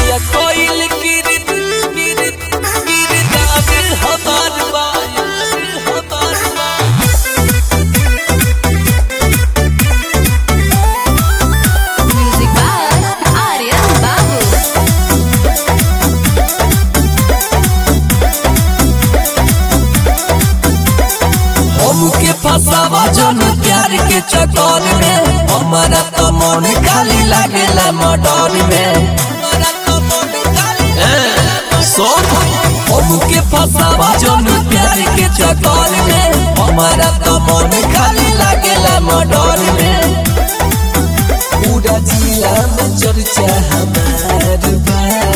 हतिया कोइल किरत किरत किरदार हमार बाया हमार बाया Music by Aryan Babu. हमके फसावा जन प्यार के चक्कर में हमारा तो मन खाली लागेला मडर में सोन हमके फसावा जन प्यार के चक्कर में हमारा तो मन खाली लागेला मडर में पूरा जिला में चर्चा हमार बा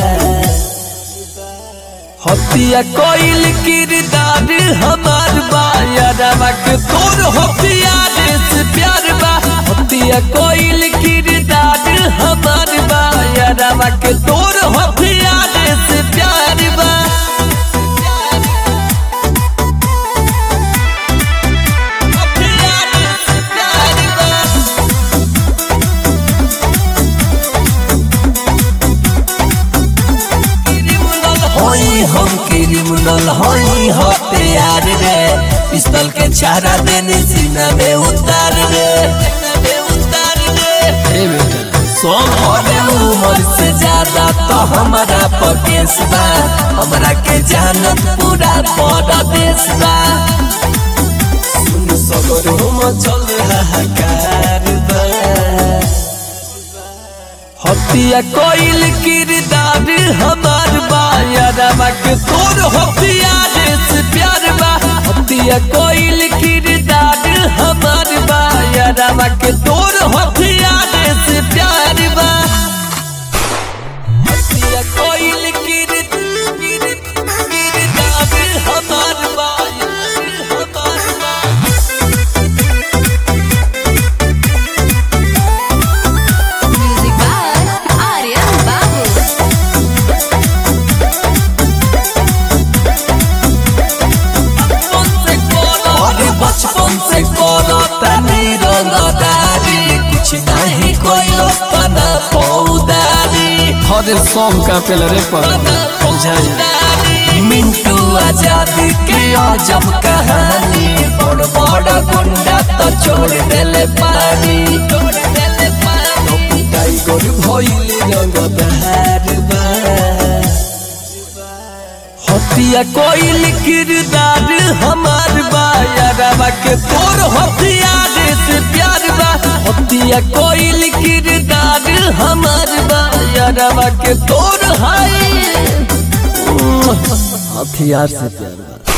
हतिया कोइल किरदार हमार बा यादवा के तोर हतिया से प्यार बा हतिया कोइल किरदार हमार बा यादवा के तोर हतिया से प्यार बा हथियार से प्यार बा होई हम क्रिमिनल होई हथियार रे पिस्तौल के चारा देने सीना में उतार रे हे बेटा सोम होने उम्र से ज्यादा तो हमारा पकेस बा हमरा के जानत पूरा बड़ा देश बा सुन सगर हम चल हाहाकार बा हतिया कोइल किरदार हमार बा यादवा के तोर हथियार से प्यार बा हतिया कोइल किरदार हमार बा यादवा के तोर हथियार से प्यार बा हतिया कोइल किर- किर- किरदार हमार बा हमार बा Music by Aryan Babu. अरे बचपन से करो तनी रंगदारी कुछ नहीं कोई तना पौदारी हर सॉन्ग का पेल रे पर मिंटू आजादी के अजब कहानी बड़ बड़ गुंडा तो छोड़ देले पानी टाइगर भइल रंगदार बा हतिया कोइल किरदार हमार बा यारवा के तोर हथियार से प्यार बा हतिया कोइल किरदार हमार बा यारवा के तोर हाय हथियार से प्यार बा